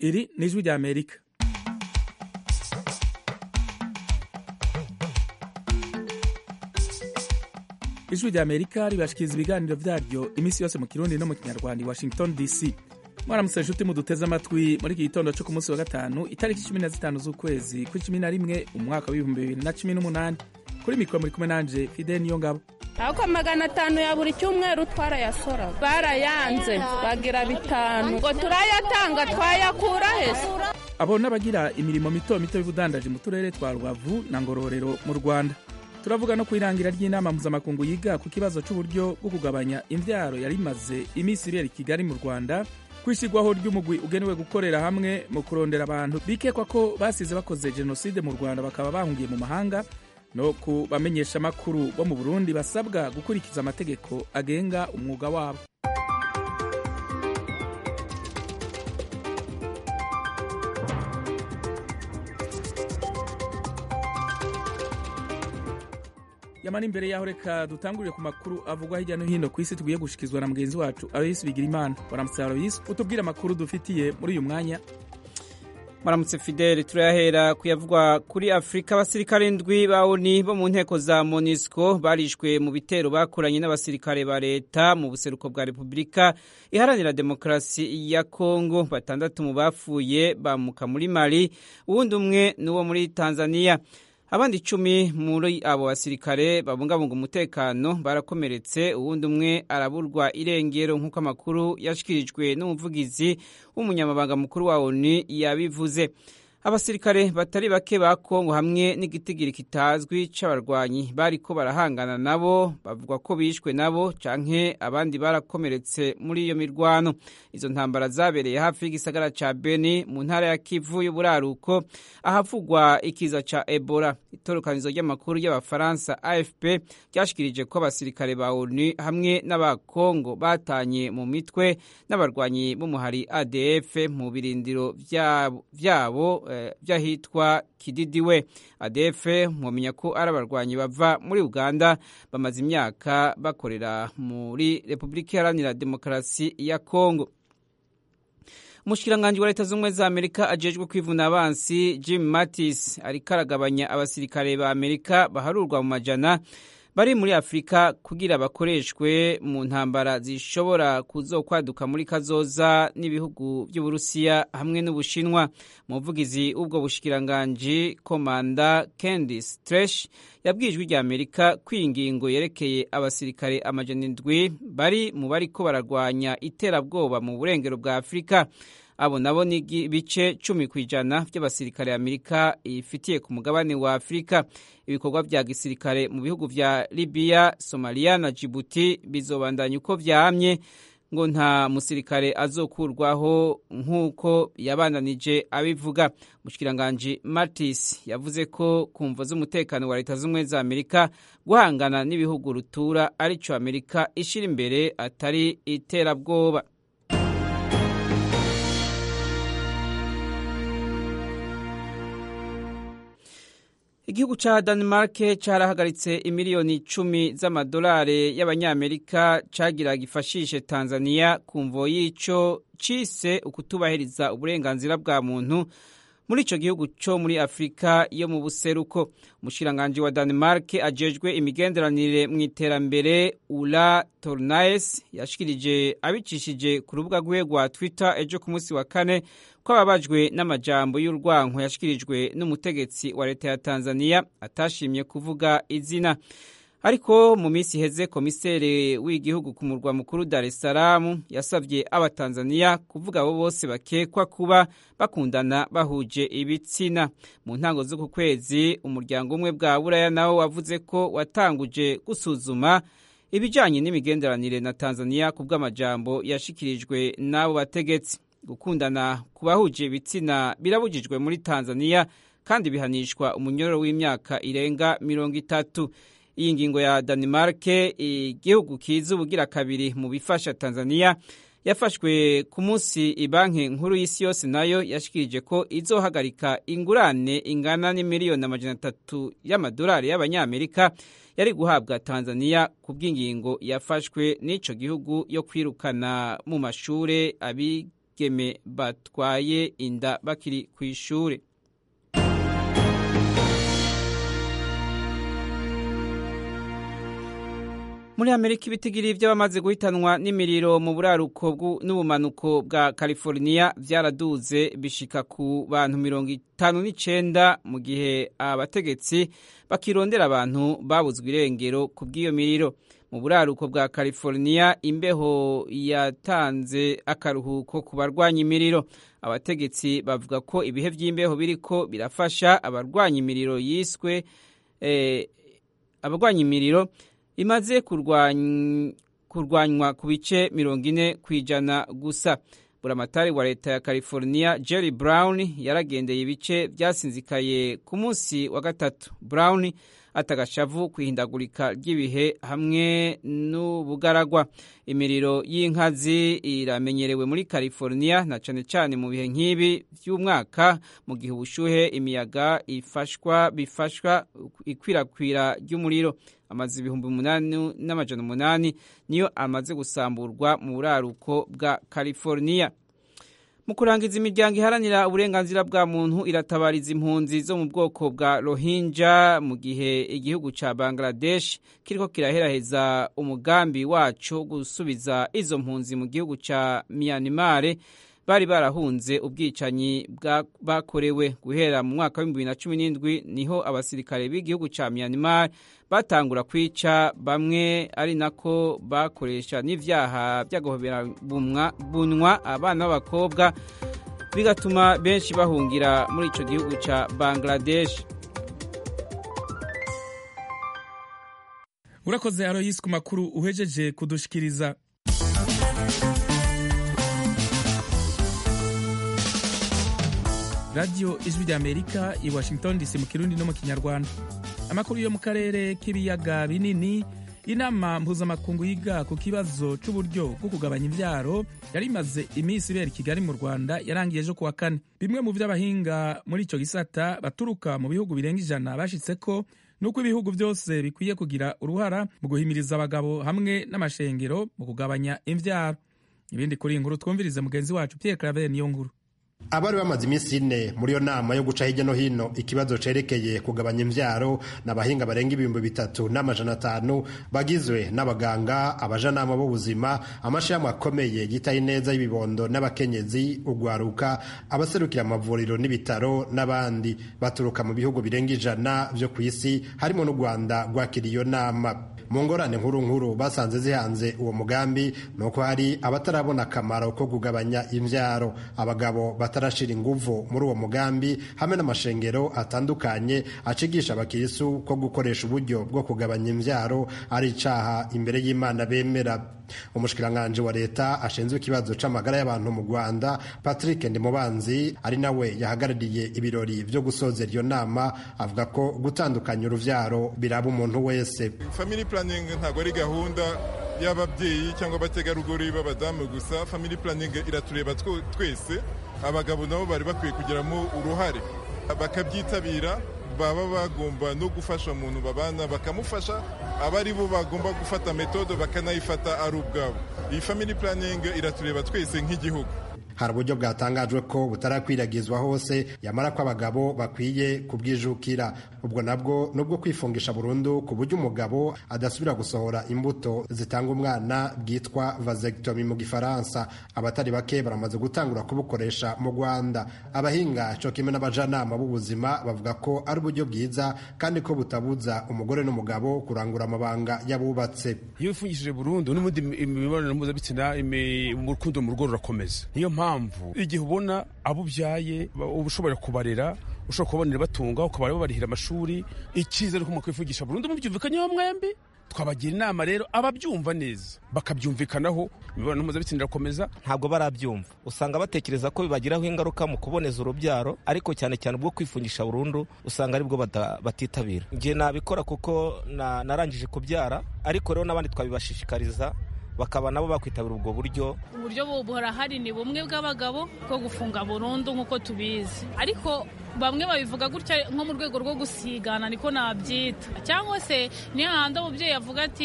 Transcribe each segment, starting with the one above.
iri ni ijwi rya amerika ijwi rya amerika ribashikiriza ibiganiro vyaryo iminsi yose mu kirundi no mu kinyarwanda i washington dc mwaramutse nshuti muduteze amatwi muri iki gitondo co ku munsi wa gatanu itariki cumi na zitanu z'ukwezi kw'icumi na rimwe umwaka w'ibihumbi bibiri na cumi n'umunani kuri mikoro muri kumwe nanje fide niyo ngabo ariko magana atanu ya buri cyumweru twarayasora barayanze bagira bitanu ngo turayatanga twayakura hese abo n'abagira imirimo mito mito y'ubudandaji mu turere twa rubavu na ngororero mu rwanda turavuga no ku irangira ry'inama mpuzamakungu yiga ku kibazo c'uburyo bwo kugabanya imvyaro yari imaze iminsi ibera i kigali mu rwanda kwishyirwaho ry'umugwi ugenewe gukorera hamwe mu kurondera abantu bikekwa ko basize bakoze jenoside mu rwanda bakaba bahungiye mu mahanga no ku bamenyesha amakuru bo mu burundi basabwa gukurikiza amategeko agenga umwuga wabo yamara imbere yaho reka dutangurire ku makuru avugwa hirya no hino ku isi tugiye gushikizwa na mugenzi wacu aloyisi bigira imana waramutse aloyisi utubwire amakuru dufitiye muri uyu mwanya maramutse fideli turayahera kuyavugwa kuri afurika abasirikare ndwi ba oni bo mu nteko za monisco barishwe mu bitero bakoranye n'abasirikare ba leta mu buseruko bwa repubulika iharanira demokarasi ya kongo batandatu mu bapfuye bamuka muri mali uwundi umwe n'uwo muri tanzania abandi icumi muri abo basirikare babungabunga umutekano barakomeretse uwundi umwe araburwa irengero nk'uko amakuru yashyikirijwe n'umuvugizi w'umunyamabanga mukuru wa oni yabivuze abasirikare batari bake ba kongo hamwe n'igitigiri kitazwi c'abarwanyi bariko barahangana nabo bavuga ko bishwe nabo canke abandi barakomeretse muri iyo mirwano izo ntambara zabereye hafi y'igisagara ca beni mu ntara ya kivu y'uburaruko ahavugwa ikiza ca ebola itorokanizo ry'amakuru y'abafaransa afp ryashikirije ko abasirikare ba onu hamwe n'abakongo batanye mu mitwe n'abarwanyi b'umuhari adf mu birindiro vyabo by'ahitwa kididiwe adefe mwamenya ko ari abarwanyi bava muri uganda bamaze imyaka bakorera muri repubulika iharanira demokarasi ya kongo umushikiranganji wa leta z'ubumwe za amerika ajejwe kwivuna abansi jim mattis ariko aragabanya abasirikare ba amerika baharurwa mu majana bari muri afurika kugira bakoreshwe mu ntambara zishobora kuzokwaduka muri kazoza n'ibihugu by'uburusiya hamwe n'ubushinwa umuvugizi w'ubwo bushikiranganji komanda candice tresh yabwijwe rya amerika ko iyi ngingo yerekeye abasirikare amajana indwi bari mu bariko bararwanya iterabwoba mu burengero bwa afurika abo nabo ni ibice cumi ku ijana by'abasirikare amerika ifitiye ku mugabane wa afurika ibikorwa vya gisirikare mu bihugu vya libiya somaliya na jibuti bizobandanya uko vyamye ngo nta musirikare azokurwaho nk'uko yabandanije abivuga mushikiranganji martis yavuze ko ku mvo z'umutekano wa leta z'ubumwe za amerika guhangana n'ibihugu rutura arico amerika ishira imbere atari iterabwoba igihugu ca Denmark carahagaritse imiliyoni icumi z'amadolari y'abanyamerika cagira gifashishe Tanzania ku mvo y'ico cise ukutubahiriza uburenganzira bwa muntu muri ico gihugu co muri Afrika yo mu buseruko umushikiranganji wa Denmark ajejwe imigenderanire mu iterambere Ula Tornaes yashikirije abicishije ku rubuga rwiwe rwa Twitter ejo ku munsi wa kane ko ababajwe n'amajambo y'urwanko yashikirijwe n'umutegetsi wa leta ya Tanzania atashimye kuvuga izina ariko mu minsi iheze komiseri w'igihugu ku murwa mukuru Dar es Salaam yasavye abatanzania kuvuga abo bose bakekwa kuba bakundana bahuje ibitsina mu ntango z'uku kwezi umuryango umwe bwa buraya nawo wavuze ko watanguje gusuzuma ibijanye n'imigenderanire na Tanzania ku bw'amajambo yashikirijwe n'abo bategetsi gukundana ku bahuje ibitsina birabujijwe muri Tanzania kandi bihanishwa umunyororo w'imyaka irenga mirongo itatu iyi ngingo ya Denmark igihugu kiza ubugira kabiri mu bifasha Tanzania yafashwe ku munsi ibanki nkuru y'isi yose nayo yashikirije ko izohagarika ingurane ingana n'imiliyoni amajana atatu y'amadolari y'abanyamerika yari guhabwa Tanzania ku bw'ingingo yafashwe n'ico gihugu yo kwirukana mu mashure bigeme batwaye inda bakiri ku ishuri muri amerika ibitigiri by'abamaze guhitanwa n'imiriro mu buraruko n'ubumanuko bwa california byaraduze bishika ku bantu mirongo itanu n'icenda mu gihe abategetsi bakirondera abantu babuzwe irengero ku bw'iyo miriro mu buraruko bwa california imbeho yatanze akaruhuko ku barwanya imiriro abategetsi bavuga ko ibihe by'imbeho biriko birafasha abarwanya imiriro yiswe eh, abarwanya imiriro imaze kurwanywa ku bice mirongo ine ku ijana gusa buramatari wa leta ya california jerry brown yaragendeye ibice byasinzikaye ku munsi wa gatatu brown atagashavu ku ihindagurika ry'ibihe hamwe n'ubugaragwa imiriro y'inkazi iramenyerewe muri california na cane cane mu bihe nk'ibi by'umwaka mu gihe ubushuhe imiyaga ifashwa bifashwa ikwirakwira ry'umuriro amaze ibihumbi umunani n'amajana umunani niyo amaze gusamburwa mu buraruko bwa california mu kurangiza imiryango iharanira uburenganzira bwa muntu iratabariza impunzi zo mu bwoko bwa rohinja mu gihe igihugu ca bangladesh kiriko kiraheraheza umugambi waco wo gusubiza izo mpunzi mu gihugu ca myanmar bari barahunze ubwicanyi bakorewe guhera mu mwaka wa bibiri na cumi n'indwi niho abasirikare b'igihugu ca myanmar batangura kwica bamwe ari nako bakoresha n'ivyaha vy'agahobera bunwa abana b'abakobwa bigatuma benshi bahungira muri ico gihugu ca bangladesh urakoze aroyisi ku makuru uhejeje kudushikiriza radiyo ijwi ry'amerika i washington dc mu kirundi no mu kinyarwanda amakuru yo mu karere k'ibiyaga binini inama mpuzamakungu yiga ku kibazo c'uburyo bwo kugabanya imvyaro yari imaze iminsi ibera i kigali mu rwanda yarangiye ejo kuwa kane bimwe mu vy'abahinga muri ico gisata baturuka mu bihugu birenga ijana bashitseko nuko ibihugu vyose bikwiye kugira uruhara mu guhimiriza abagabo hamwe n'amashengero mu kugabanya imvyaro ibindi kuri inkuru twumvirize mugenzi wacu pierre claver niyo nkuru abari bamaze iminsi ine muri iyo nama yo guca hirya no hino ikibazo cerekeye kugabanya imvyaro n'abahinga barenga ibihumbi bitatu n'amajana atanu bagizwe n'abaganga abajanama b'ubuzima amashirahamwe akomeye yitaye neza y'ibibondo n'abakenyezi ugwaruka abaserukira amavuriro n'ibitaro n'abandi baturuka mu bihugu birenga ijana vyo ku isi harimo n'u rwanda rwakiriye iyo nama mu ngorane nkuru nkuru basanze zihanze uwo mugambi ni uko hari abatarabona akamaro ko kugabanya imvyaro abagabo batarashira inguvu muri uwo mugambi hamwe n'amashengero atandukanye acigisha abakirisu ko gukoresha uburyo bwo kugabanya imvyaro ari icaha imbere y'imana bemera umushikiranganji wa leta ashinzwe ikibazo c'amagara y'abantu mu rwanda patrick ndimubanzi ari nawe yahagarariye ibirori vyo gusozera iyo nama avuga ko gutandukanya uruvyaro biraba umuntu wese family planning ntabwo ari gahunda y'ababyeyi cyangwa abategarugori b'abadamu gusa family planning iratureba twese abagabo nabo bari bakwiye kugiramo uruhare bakabyitabira baba bagomba no gufasha umuntu babana bakamufasha aba ari bo bagomba gufata metode bakanayifata ari ubwabo iyi family planning iratureba twese nk'igihugu hari uburyo bwatangajwe ko butarakwiragizwa hose yamara ko abagabo bakwiye kubwijukira ubwo nabwo nubwo kwifungisha burundu ku buryo umugabo adasubira gusohora imbuto zitanga umwana bwitwa vasectomy mu gifaransa abatari bake baramaze gutangura kubukoresha mu rwanda abahinga cyo kimwe n'abajanama b'ubuzima bavuga ko ari uburyo bwiza kandi ko butabuza umugore n'umugabo kurangura amabanga y'abubatse iyo wifungishije burundu n'ubundi imibonano mpuzabitsina urukundo mu rugo rurakomeza niyo mpamvu igihe ubona abo ubyaye uba ushobora kubarera ushobora kubabonera batunga ukaba babarihira amashuri icyizere ko mwakwifugisha burundu mubyumvikanyeho mwembi twabagira inama rero ababyumva neza bakabyumvikanaho imibonano mpuzabitsina irakomeza ntabwo barabyumva usanga batekereza ko bibagiraho ingaruka mu kuboneza urubyaro ariko cyane cyane ubwo kwifungisha burundu usanga aribwo batitabira njye nabikora kuko narangije kubyara ariko rero n'abandi twabibashishikariza bakaba nabo bakwitabira ubwo buryo uburyo burahari ni bumwe bw'abagabo bwo gufunga burundu nk'uko tubizi ariko bamwe babivuga gutya nko mu rwego rwo gusigana niko nabyita cyangwa se niyo hahandi umubyeyi avuga ati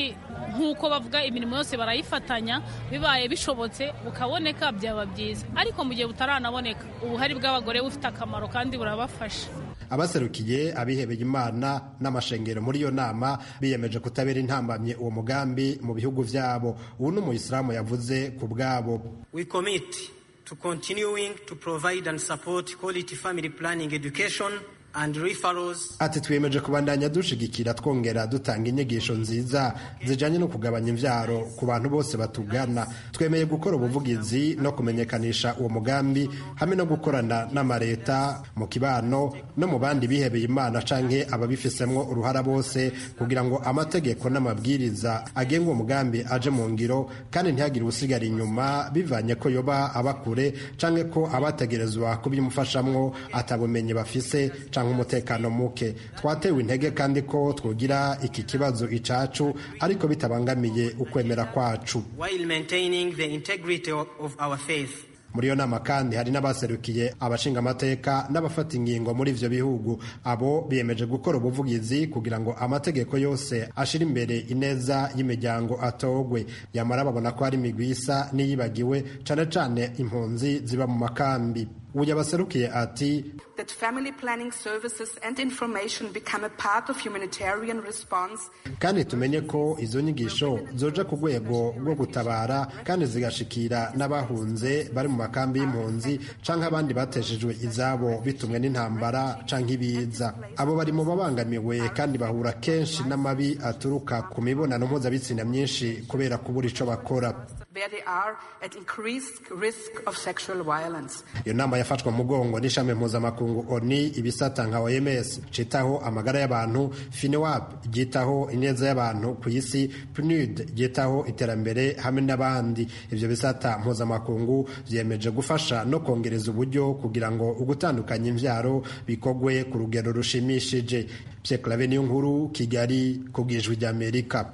nk'uko bavuga imirimo yose barayifatanya bibaye bishobotse bukaboneka byaba byiza ariko mu gihe butaranaboneka ubuhari bw'abagore bufite akamaro kandi burabafasha abaserukiye abihebeye imana n'amashengero muri iyo nama biyemeje kutabera intambamye uwo mugambi mu bihugu vyabo ubu ni umuyisilamu yavuze ku bwabo we commit to continuing to provide and support quality family planning education and referrals ati twiyemeje kubandanya dushigikira twongera dutanga inyigisho nziza zijanye no kugabanya imvyaro ku bantu bose batugana twemeye gukora ubuvugizi no kumenyekanisha uwo mugambi hamwe no gukorana n'amareta mu kibano no mu bandi bihebeye imana canke ababifisemwo uruhara bose kugira ngo amategeko n'amabwiriza agenga uwo mugambi aje mu ngiro kandi ntihagire usigara inyuma bivanye ko yoba abakure canke ko abategerezwa kubyimufashamwo atabumenyi bafise canke umutekano muke twatewe intege kandi ko twogira iki kibazo icacu ariko bitabangamiye ukwemera kwacu while maintaining the integrity of our faith muri iyo nama kandi hari n'abaserukiye abashinga amateka n'abafata ingingo muri ivyo bihugu abo biyemeje gukora ubuvugizi kugira ngo amategeko yose ashira imbere ineza y'imiryango atogwe yamara babona ko hari imigwi isa n'iyibagiwe cane cane impunzi ziba mu makambi ubu yabaserukiye ati that family planning services and information become a part of humanitarian response kandi tumenye ko izo nyigisho zoja ku rwego rwo gutabara kandi zigashikira n'abahunze bari mu makambi y'impunzi canke abandi bateshejwe izabo bitumwe n'intambara canke ibiza abo bari mu babangamiwe kandi bahura kenshi n'amabi aturuka ku mibonano mpuzabitsina myinshi kubera kubura ico bakora where they are at increased risk of sexual violence iyo nama yafashwe mugongo n'ishami mpuzamakungu oni ibisata nka oms citaho amagara y'abantu finewap ryitaho ineza y'abantu ku isi pnud ryitaho iterambere hamwe n'abandi ivyo bisata mpuzamakungu vyemeje gufasha no kongereza uburyo kugira ngo ugutandukanya imvyaro bikogwe ku rugero rushimishije pierre clave niyo nkuru kigali ku bwijwi ry'amerika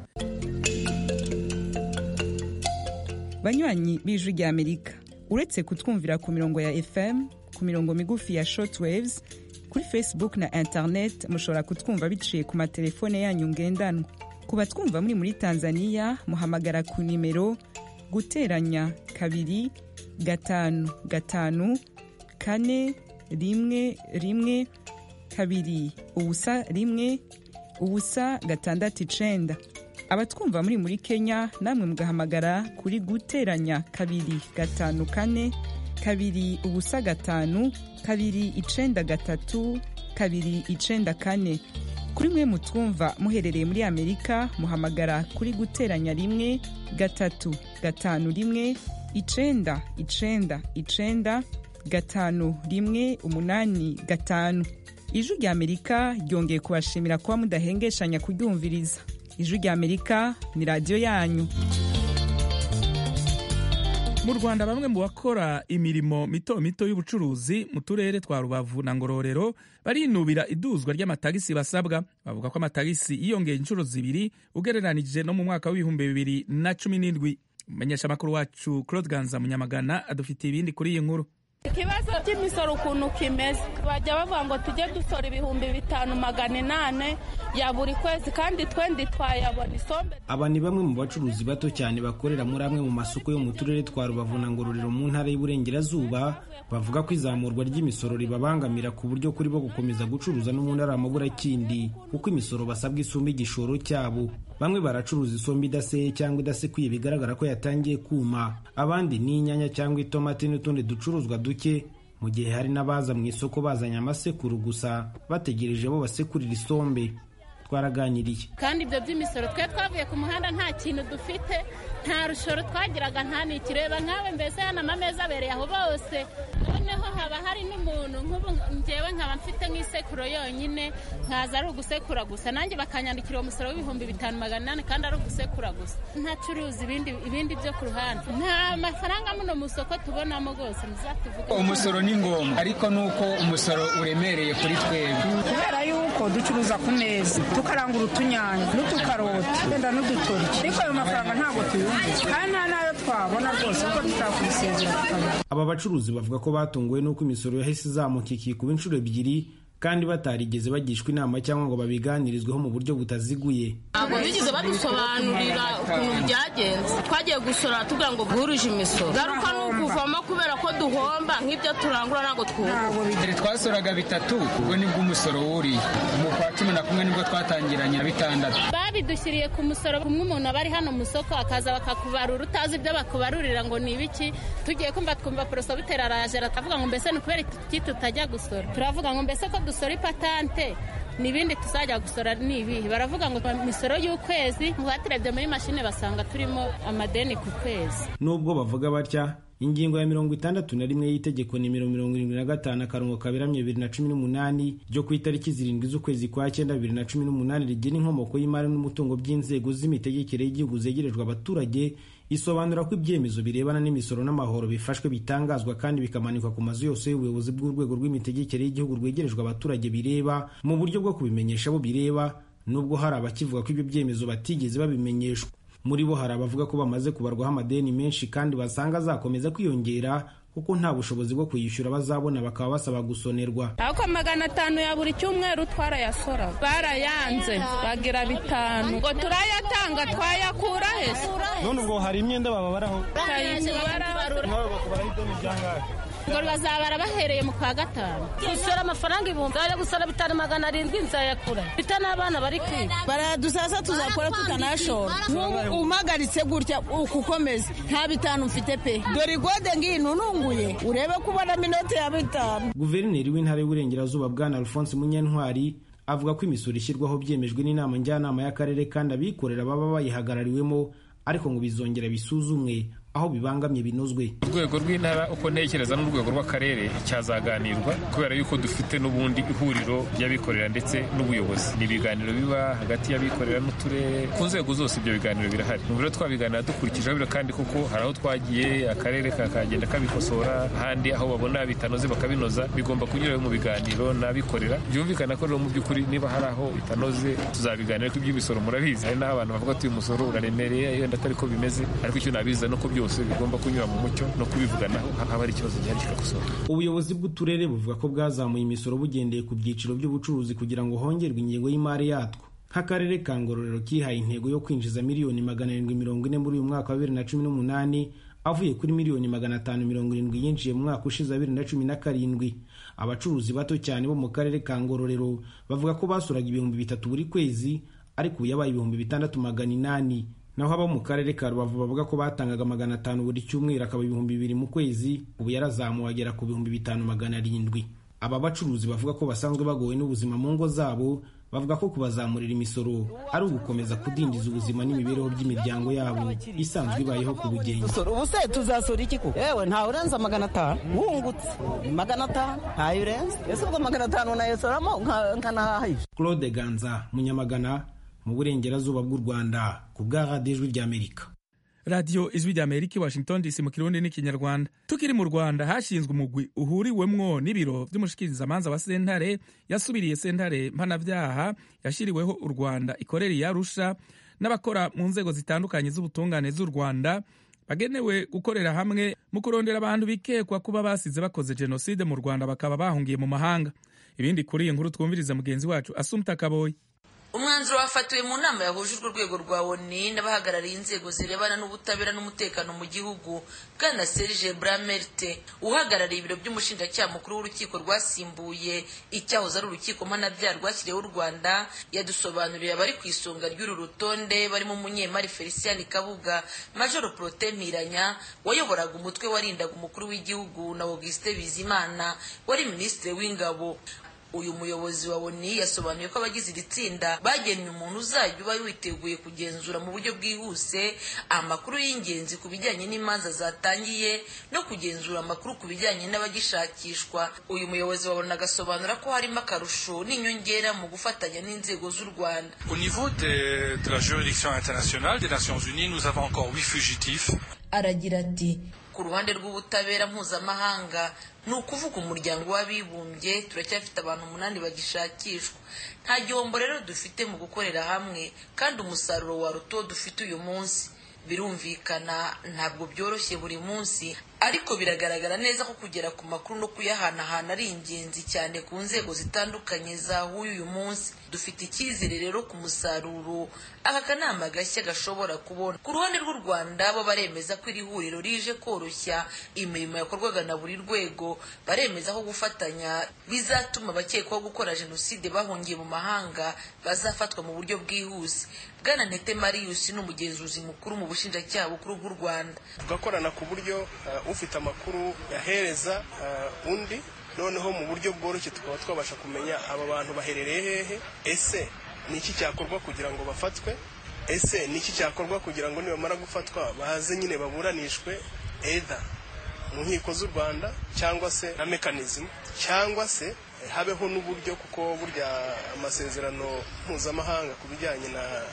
banywanyi b'ijwi ry'amerika uretse kutwumvira ku mirongo ya fm ku mirongo migufi ya shortwaves kuri facebook na internet mushobora kutwumva biciye ku matelefone yanyu ngendanwa ku batwumva muri muri tanzania muhamagara ku nimero guteranya kabiri gatanu gatanu kane rimwe rimwe kabiri ubusa rimwe ubusa gatandatu icenda abatwumva muri muri kenya namwe mugahamagara kuri guteranya kabiri gatanu kane kabiri ubusa gatanu kabiri icenda gatatu kabiri icenda kane kuri mwe mutwumva muherereye muri amerika muhamagara kuri guteranya rimwe gatatu gatanu rimwe icenda icenda icenda gatanu rimwe umunani gatanu ijwi rya amerika ryongeye kubashimira kuba mudahengeshanya kuryumviriza ijwi rya amerika ni radiyo yanyu mu rwanda bamwe mu bakora imirimo mito mito y'ubucuruzi mu turere twa rubavu na ngororero barinubira iduzwa ry'amatagisi basabwa bavuga ko amatagisi yiyongeye inshuro zibiri ugereranije no mu mwaka w'ibihumbi bibiri na cumi n'indwi umumenyeshamakuru wacu claude ganza munyamagana adufitiye ibindi kuri iyi nkuru ikibazo cy'imisoro ukuntu kimeze bajya bavuga ngo tujye dusora ibihumbi bitanu magana inane ya buri kwezi kandi twendi twayabona isombe aba ni bamwe mu bacuruzi bato cyane bakorera muri amwe mu masoko yo mu turere twa rubavu na ngororero mu ntara y'uburengerazuba bavuga ko izamurwa ry'imisoro ribabangamira ku buryo kuri bo gukomeza gucuruza n'ubundi ari amaburakindi kuko imisoro basabwa isumba igishoro cyabo bamwe baracuruza isombe idaseye cyangwa idasekuye bigaragara ko yatangiye kuma abandi ni inyanya cyangwa itomati n'utundi ducuruzwa duke mu gihe hari n'abaza mu isoko bazanye amasekuru gusa bategereje bo basekurira isombe twaraganiriye kandi ibyo by'imisoro twe twavuye ku muhanda nta kintu dufite nta rushoro twagiraga nta nikireba nkawe mbese hano amameza abereye aho bose noneho haba hari n'umuntu nk'ubu ngewe nkaba mfite nk'isekuro yonyine nkaza ari ugusekura gusa nanjye bakanyandikira uwo musoro w'ibihumbi bitanu magana inani kandi ari ugusekura gusa ntacuruza ibindi ibindi byo ku ruhande nta mafaranga muno mu isoko tubonamo rwose muzatuvuge umusoro ni ngombwa ariko ni uko umusoro uremereye kuri twebwe kubera yuko ducuruza ku meza tukarangura utunyanya n'utukaroti wenda n'udutoryi ariko ayo mafaranga ntabwo tuyumva kandi nta n'ayo twabona rwose kuko tutakwisezera tukabona aba bacuruzi bavuga ko batunguwe n'uko imisoro yahise izamuka ikikuba inshuro ebyiri kandi batarigeze bagishwa inama cyangwa ngo babiganirizweho mu buryo butaziguye ntabwo bigeze badusobanurira ukuntu byagenze twagiye gusora tugira ngo bwuruje imisoro garuka ni ukuvamo kubera ko duhomba nk'ibyo turangura ntabwo twunguka mbere twasoraga bitatu ubwo nibwo umusoro wuriye mu kwa cumi na kumwe nibwo twatangiranye na bitandatu babidushyiriye ku musoro kumwe umuntu aba ari hano mu isoko akaza bakakubarura utazi ibyo bakubarurira ngo ni ibiki tugiye kumva twumva poroso bitera araje atavuga ngo mbese ni ukubera iki tutajya gusora turavuga ngo mbese ko dusora ipatante n'ibindi tuzajya gusora ni ibihe baravuga ngo imisoro y'ukwezi baturebye muri mashine basanga turimo amadeni ku kwezi nubwo bavuga batya ingingo ya mirongo itandatu na rimwe y'itegeko nimero mirongo irindwi na gatanu akarongo kaberamye bibiri na cumi n'umunani ryo ku itariki zirindwi z'ukwezi kwa cyenda bibiri na cumi n'umunani rigena inkomoko y'imari n'umutungo by'inzego z'imitegekere y'igihugu zegerejwe abaturage isobanura ko ibyemezo birebana n'imisoro n'amahoro bifashwe bitangazwa kandi bikamanikwa ku mazu yose y'ubuyobozi bw'urwego rw'imitegekere y'igihugu rwegerejwe abaturage bireba mu buryo bwo kubimenyesha abo bireba nubwo hari abakivuga ko ibyo byemezo batigeze babimenyeshwa muri bo hari abavuga ko bamaze kubarwaho amadeni menshi kandi basanga azakomeza kwiyongera kuko nta bushobozi bwo kuyishyura bazabona bakaba basaba gusonerwa ariko magana atanu ya buri cyumweru twarayasora barayanze bagira bitanu ngo turayatanga twayakura hese none ubwo hari imyenda bababaraho ngo bazabara bahereye mu kwa gatanu gusora amafaranga ibihumbi bajya gusora bitanu magana arindwi nzayakura bita n'abana bari kwiga baradusasa tuzakora tutanashora umagaritse gutya ukukomeza nta bitanu mfite pe dore igode ngino nunguye urebe ko ubonamo inoti ya bitanu guverineri w'intara y'uburengerazuba bwana alphonse munyentwari avuga ko imisoro ishyirwaho byemejwe n'inama njyanama y'akarere kandi abikorera baba bayihagarariwemo ariko ngo bizongera bisuzumwe aho bibangamye binozwe urwego rw'intara uko ntekereza n'urwego rw'akarere cyazaganirwa kubera yuko dufite n'ubundi ihuriro ry'abikorera ndetse n'ubuyobozi ni ibiganiro biba hagati y'abikorera n'uturere ku nzego zose ibyo biganiro birahari mu biro twabiganira dukurikije biro kandi kuko hari aho twagiye akarere kakagenda kabikosora ahandi aho babona bitanoze bakabinoza bigomba kunyura mu biganiro n'abikorera byumvikana ko rero mu by'ukuri niba hari aho bitanoze tuzabiganira ko iby'imisoro murabizi hari n'aho abantu bavuga ati uyu musoro uraremereye yenda atari ko bimeze ariko icyo nabiza nuko byose byose bigomba kunyura mu mucyo no kubivuganaho haba hari ikibazo gihari kikagusora ubuyobozi bw'uturere buvuga ko bwazamuye imisoro bugendeye ku byiciro by'ubucuruzi kugira ngo hongerwe ingengo y'imari yatwo nk'akarere ka ngororero kihaye intego yo kwinjiza miliyoni magana arindwi mirongo ine muri uyu mwaka wa bibiri na cumi n'umunani avuye kuri miliyoni magana atanu mirongo irindwi yinjiye mu mwaka ushize wa bibiri na cumi na karindwi abacuruzi bato cyane bo mu karere ka ngororero bavuga ko basuraga ibihumbi bitatu buri kwezi ariko ubu yabaye ibihumbi bitandatu magana inani naho abo mu karere ka rubavu bavuga ko batangaga magana atanu buri cyumweru akaba ibihumbi bibiri mu kwezi ubu yarazamuwe agera ku bihumbi bitanu magana arindwi aba bacuruzi bavuga ko basanzwe bagowe n'ubuzima mu ngo zabo bavuga ko kubazamurira imisoro ari ugukomeza kudindiza ubuzima n'imibereho by'imiryango yabo isanzwe ibayeho ku bugenge ubu se tuzasura iki ko yewe ntawe urenza magana atanu wungutse magana atanu ntayo urenza ese ubwo magana atanu nayosoramo nkanahahisha claude ganza munyamagana mu burengerazuba bw'u rwanda ku bwa radiyo ijwi ry'amerika radiyo ijwi ry'amerika i washington dc mu kirundi n'ikinyarwanda tukiri mu rwanda hashinzwe umugwi uhuriwemwo n'ibiro by'umushikirizamanza wa sentare yasubiriye sentare mpanabyaha yashyiriweho u rwanda ikorera iyarusha n'abakora mu nzego zitandukanye z'ubutungane z'u rwanda bagenewe gukorera hamwe mu kurondera abantu bikekwa kuba basize bakoze jenoside mu rwanda bakaba bahungiye mu mahanga ibindi kuri iyi nkuru twumviriza mugenzi wacu asumta kaboyi umwanzuro wafatiwe mu nama yahujijwe urwego rwa oni n'abahagarariye inzego zirebana n'ubutabera n'umutekano mu gihugu bwana serge bramerte uhagarariye ibiro by'umushinjacyaha mukuru w'urukiko rwasimbuye icyahoze ari urukiko mpanabyaha rwashyiriweho u rwanda yadusobanuriye abari ku isonga ry'uru rutonde barimo umunyemari felicien kabuga majoro prote mpiranya wayoboraga umutwe warindaga umukuru w'igihugu na augustin bizimana wari minisitiri w'ingabo uyu muyobozi wa oni yasobanuye ko abagize iri tsinda bagennye umuntu uzajya uba witeguye kugenzura mu buryo bwihuse amakuru y'ingenzi ku bijyanye n'imanza zatangiye no kugenzura amakuru ku bijyanye n'abagishakishwa uyu muyobozi wa oni agasobanura ko harimo akarusho n'inyongera mu gufatanya n'inzego z'u rwanda au niveau de, de la juridiction internationale des nations unies nous avons encore huit fugitifs aragira ati ku ruhande rw'ubutabera mpuzamahanga ni ukuvuga umuryango w'abibumbye turacyafite abantu umunani bagishakishwa nta gihombo rero dufite mu gukorera hamwe kandi umusaruro wa ruto dufite uyu munsi birumvikana ntabwo byoroshye buri munsi ariko biragaragara neza ko kugera ku makuru no kuyahanahana ari ingenzi cyane ku nzego zitandukanye zahuye uyu munsi dufite icyizere rero ku musaruro aka kanama gashya gashobora kubona ku ruhande rw'u rwanda bo baremeza ko iri huriro rije koroshya imirimo yakorwaga na buri rwego baremeza ko gufatanya bizatuma abakekwaho gukora jenoside bahungiye mu mahanga bazafatwa mu buryo bwihuse bwana ntete marius ni umugenzuzi mukuru mu bushinjacyaha bukuru bw'u rwanda tugakorana ku buryo uh, ufite amakuru yahereza uh, undi noneho mu buryo bworoshye tukaba twabasha kumenya aba bantu baherereye hehe ese ni iki cyakorwa kugira ngo bafatwe ese ni iki cyakorwa kugira ngo nibamara gufatwa baze nyine baburanishwe either mu nkiko z'u rwanda cyangwa se na mekanizimu cyangwa se habeho n'uburyo kuko burya amasezerano mpuzamahanga ku bijyanye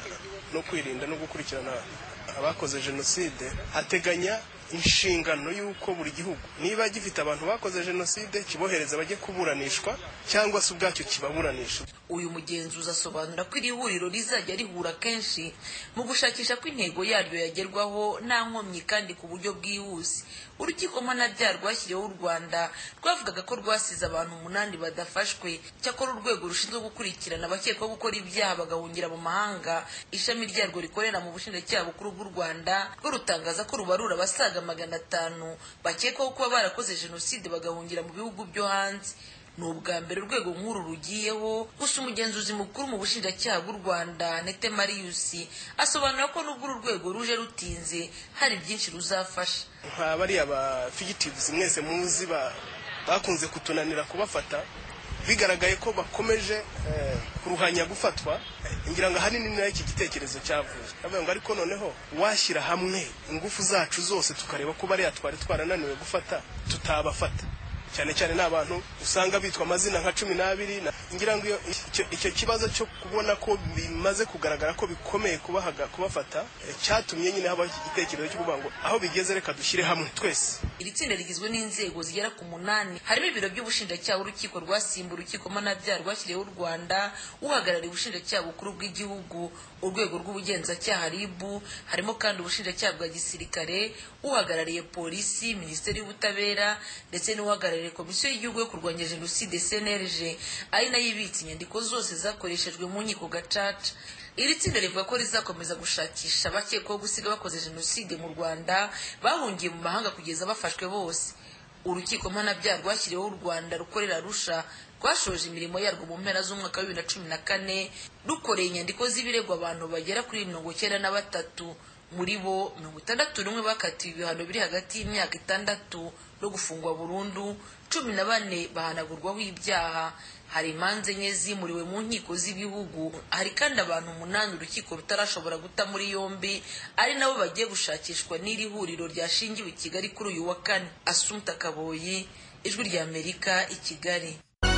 no kwirinda no gukurikirana abakoze jenoside ateganya inshingano y'uko buri gihugu niba gifite abantu bakoze jenoside kibohereza bajye kuburanishwa cyangwa se ubwacyo kibaburanisha uyu mugenzuzi asobanura ko iri huriro rizajya rihura kenshi mu gushakisha ko intego yaryo yagerwaho nta nkomyi kandi ku buryo bwihuse urukiko mpanabyaha rwashyiriweho u rwanda rwavugaga ko rwasize abantu umunani badafashwe cyakora urwego rushinzwe gukurikirana abakekwaho gukora ibyaha bagahungira mu mahanga ishami ryarwo rikorera mu bushinjacyaha bukuru bw'u rwanda rwo rutangaza ko rubarura abasaga magana atanu bakekwaho kuba barakoze jenoside bagahungira mu bihugu byo hanze ni ubwa mbere urwego nk'uru rugiyeho gusa umugenzuzi mukuru mu bushinjacyaha bw'u rwanda nete marius asobanura ko nubwo uru rwego ruje rutinze hari byinshi ruzafasha nka bariya ba fugitives mwese muzi bakunze kutunanira kubafata bigaragaye ko bakomeje kuruhanya gufatwa ngira ngo ahanini ni iki gitekerezo cyavuye avuga ngo ariko noneho washyira hamwe ingufu zacu zose tukareba ko bariya twari twarananiwe gufata tutabafata cyane cyane ni abantu usanga bitwa amazina nka cumi n'abiri ngira ngo icyo kibazo cyo kubona ko bimaze kugaragara ko bikomeye kubahaga kubafata cyatumye nyine habaho iki gitekerezo cyo kuvuga ngo aho bigeze reka dushyire hamwe twese iri tsinda rigizwe n'inzego zigera ku munani harimo ibiro by'ubushinjacyaha urukiko rwasimbuye urukiko mpanabyaha rwashyiriweho u rwanda uhagarariye ubushinjacyaha bukuru bw'igihugu urwego rw'ubugenzacyaha ribu harimo kandi ubushinjacyaha bwa gisirikare uhagarariye polisi minisiteri y'ubutabera ndetse n'uhagarariye komisiyo y'igihugu yo kurwanya jenoside cnlg ari nayo ibitse inyandiko zose zakoreshejwe mu nkiko gacaca iri tsinda rivuga ko rizakomeza gushakisha abakekwaho gusiga bakoze jenoside mu rwanda bahungiye mu mahanga kugeza bafashwe bose urukiko mpanabyaha rwashyiriweho u rwanda rukorera rusha rwashoje imirimo yarwo mu mpera z'umwaka wa bibiri na cumi na kane rukoreye inyandiko z'ibirego abantu bagera kuri mirongo icyenda na batatu muri bo mirongo itandatu n'umwe bakatiwe ibihano biri hagati y'imyaka itandatu no gufungwa burundu cumi na bane bahanagurwaho ibyaha hari imanza enye zimuriwe mu nkiko z'ibihugu hari kandi abantu umunani urukiko rutarashobora guta muri yombi ari nabo bagiye gushakishwa n'iri huriro ryashingiwe i kigali kuri uyu wa kane asumta kaboyi ijwi ry'amerika i kigali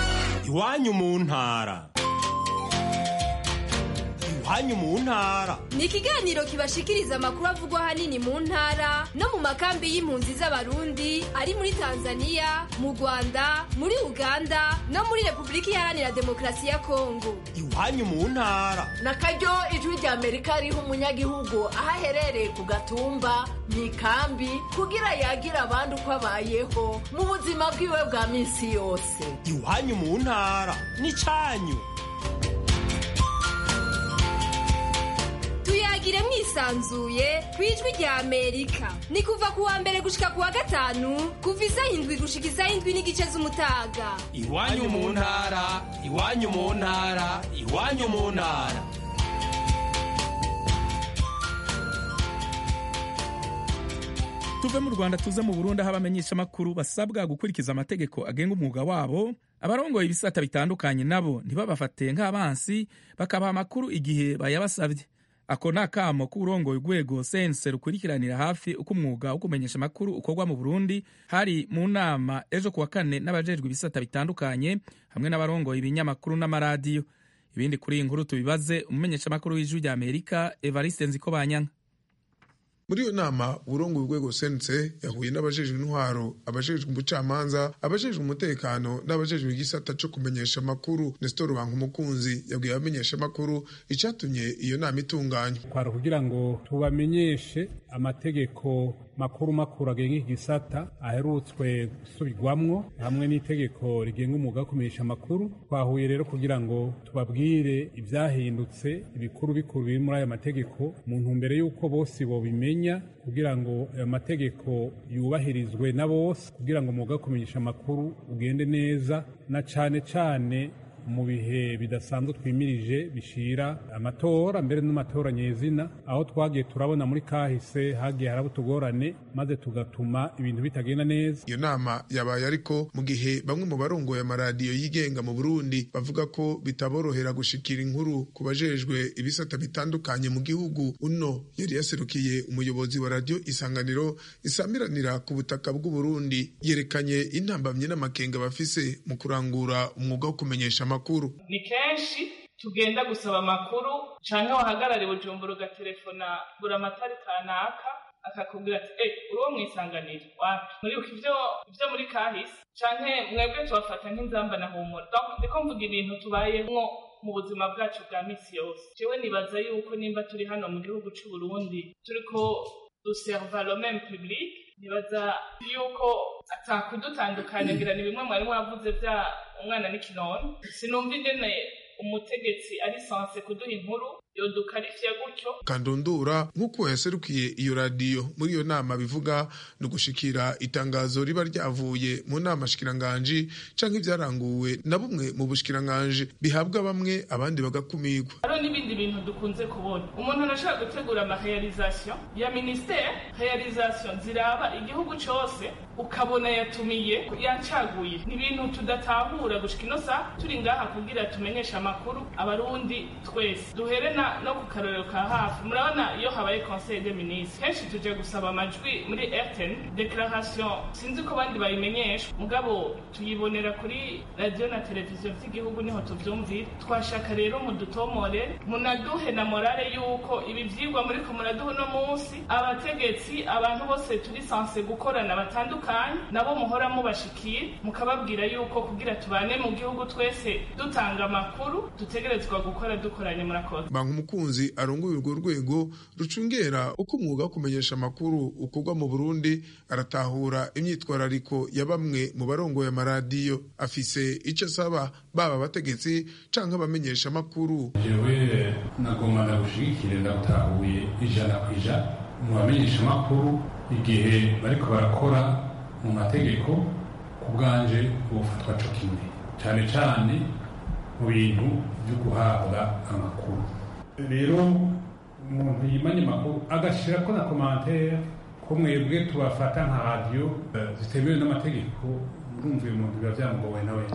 iwanyu mu ntara iwanyu mu ntara ni ikiganiro kibashikiriza amakuru avugwa ahanini mu ntara no mu makambi y'impunzi z'abarundi ari muri tanzania mu rwanda muri uganda no muri repubulika iharanira demokarasi ya kongo iwanyu mu ntara na karyo ijwi rya amerika riha umunyagihugu aho aherereye ku gatumba mu ikambi kugira yagira abandi uko abayeho mu buzima bwiwe bwa minsi yose iwanyu mu ntara ni cyanyu tuyagire mwisanzuye ku ijwi rya amerika ni kuva ku wa mbere gushika ku wa gatanu kuva isaha indwi gushika isaha indwi n'igice z'umutaga iwanyu mu ntara iwanyu mu ntara iwanyu mu ntara tuve mu rwanda tuze mu burundi aho abamenyeshamakuru basabwa gukurikiza amategeko agenga umwuga wabo abarongoye ibisata bitandukanye nabo ntibabafate nk'abansi bakabaha amakuru igihe bayabasabye ako ni akamo k'uburongoye urwego sense rukurikiranira hafi uko umwuga wo kumenyesha amakuru ukorwa mu burundi hari mu nama ejo kuwa kane n'abajejwe ibisata bitandukanye hamwe n'abarongoye ibinyamakuru n'amaradiyo ibindi kuri iyi nkuru tubibaze umumenyeshamakuru w'ijwi rya amerika evariste nziko banyanka mu muri iyo nama uburongo urwego sense yahuye n'abajejwe intwaro abajejwe ubucamanza abajejwe umutekano n'abajejwe igisata co kumenyesha amakuru nestor banka umukunzi yabwiye abamenyesha amakuru icatumye iyo nama itunganywa kwari kugira ngo tubamenyeshe amategeko makuru makuru agenga iki gisata aherutswe gusubirwamwo hamwe n'itegeko rigenga umwuga wo kumenyesha amakuru twahuye rero kugira ngo tubabwire ivyahindutse ibikuru bikuru biri muri ayo mategeko mu ntumbero y'uko bose bobimenya kugira ngo ayo mategeko yubahirizwe na bose kugira ngo umwuga wo kumenyesha amakuru ugende neza na cane cane mu bihe bidasanzwe twimirije bishira amatora mbere n'amatora nyezina aho twagiye turabona muri kahise hagiye haraba utugorane maze tugatuma ibintu bitagenda neza iyo nama yabaye ariko mu gihe bamwe mu barongoye amaradiyo yigenga mu burundi bavuga ko bitaborohera gushikira inkuru ku bajejwe ibisata bitandukanye mu gihugu uno yari yaserukiye umuyobozi wa radiyo isanganiro isamiranira ku butaka bw'uburundi yerekanye intambamyi n'amakenga bafise mu kurangura umwuga wo kumenyesha amakuru ni kenshi tugenda gusaba amakuru canke wahagarare bujumbura ugaterefona buri amatari kanaka akakubwira ati eh uri uwo mwisanganiro wapi muribuka ivyo ivyo muri kahise canke mwebwe tubafata nk'inzamba na humura donc ndiko mvuga ibintu tubayemwo mu buzima bwacu bwa misi yose jewe nibaza yuko nimba turi hano mu gihugu c'u Burundi turiko duserva le même public nibaza yuko atakudutandukanya ngira ni bimwe mwari mwavuze vya umwana n'ikinono sinumva ingene umutegetsi ari sanse kuduha inkuru yodukarifiya gutyo kandundura nk'uko yaserukiye iyo radiyo muri iyo nama bivuga ni ugushikira itangazo riba ryavuye mu nama shikiranganji canke ivyaranguwe na bumwe mu bushikiranganji bihabwa bamwe abandi bagakumirwa hariho n'ibindi bintu dukunze kubona umuntu arashaka gutegura amarealization ya ministere realization ziraba igihugu cose ukabona yatumiye yancaguye ni ibintu tudatahura gushika ino saha turi ngaha kugira tumenyeshe amakuru abarundi twese duhere na no ku karorero ka hafi murabona iyo habaye conseil des ministres kenshi tuje gusaba amajwi muri rtn declaration sinzi ko abandi bayimenyesha mugabo tuyibonera kuri radio na televiziyo vy'igihugu niho tuvyumvira twashaka rero mudutomore munaduhe na morale yuko ibi vyigwa muriko muraduha uno munsi abategetsi abantu bose turi sanse gukorana batandukanye nabo muhora mubashikiye mukababwira yuko kugira tubane mu gihugu twese dutanga amakuru dutegerezwa gukora dukoranye murakoze umukunzi arongoye urwo rwego rucungera uko umwuga wo kumenyesha amakuru ukorwa mu burundi aratahura imyitwarariko ya bamwe mu barongoye amaradiyo afise icyo asaba baba abategetsi canke abamenyesha amakuru jewe nagomba ndagushigikire ndatahuye ijana ku ijana mu bamenyesha amakuru igihe bariko barakora mu mategeko ku bwanje bofatwa co kimwe cane cane mu bintu vyo guhabwa amakuru rero umuntu yimanye amakuru agashyira ko na komantere ko mwebwe tubafata nka radiyo zitemewe n'amategeko urumva uyu muntu biba byamugowe nawe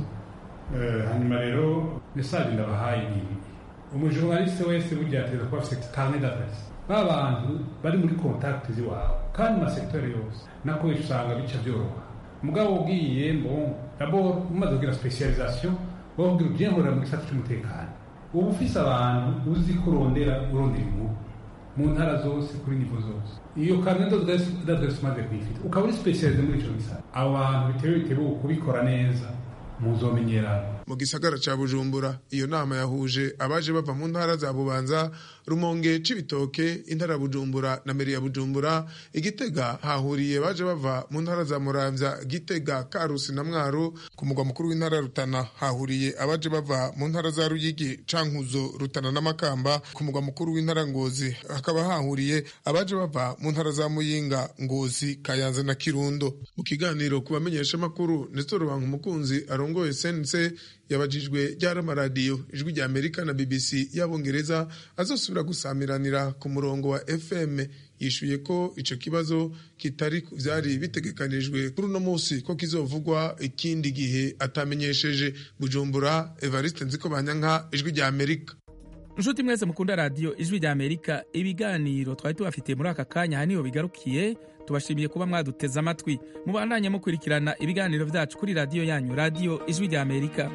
hanyuma rero mesaje ndabahaye ni ibi umujournaliste wese burya ateza kuba afite carnet d'adresse ba bantu bari muri contact z'iwawe kandi mu masekiteri yose nako usanga bica byoroha mugabo ubwiye bon d'abord umaze kugira specialisation wabwira ubyemurira mu gisata cy'umutekano uba ufise abantu uzi ko urondera urondera inkuru mu ntara zose kuri nivo zose iyo karne d'adresse umaze kuyifite ukaba uri specialize muri ico gisata abo bantu bitewe bitewe kubikora neza muzomenyerana mu gisagara ca bujumbura iyo nama yahuje abaje bava mu ntara za bubanza rumonge c'ibitoke intara ya bujumbura na meri ya bujumbura igitega hahuriye baje bava mu ntara za muramvya gitega karusi na mwaro ku mugwa mukuru w'intara ya rutana hahuriye abaje bava mu ntara za ruyigi cankuzo rutana n'amakamba ku mugwa mukuru w'intara ngozi hakaba hahuriye abaje bava mu ntara za muyinga ngozi kayanza na kirundo mu kiganiro ku bamenyesha amakuru nestor banka umukunzi arongoye sense yabajijwe ryari amaradiyo ijwi rya amerika na bbc y'abongereza azosubira gusamiranira ku murongo wa fm yishuye ko ico kibazo kitari vyari bitegekanijwe kuri uno musi ko kizovugwa ikindi gihe atamenyesheje bujumbura evariste nziko banyanka ijwi rya amerika nshuti mwese mukunda radiyo ijwi rya amerika ibiganiro twari tubafitiye muri aka kanya aha niho bigarukiye tubashimiye kuba mwaduteze amatwi mubandanye mukurikirana ibiganiro vyacu kuri radiyo yanyu radiyo ijwi rya amerika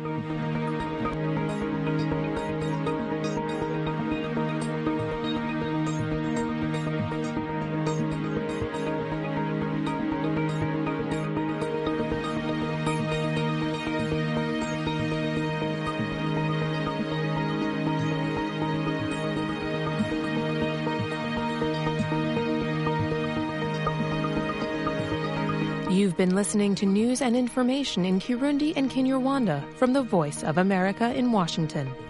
You've been listening to news and information in Kirundi and Kinyarwanda from the Voice of America in Washington.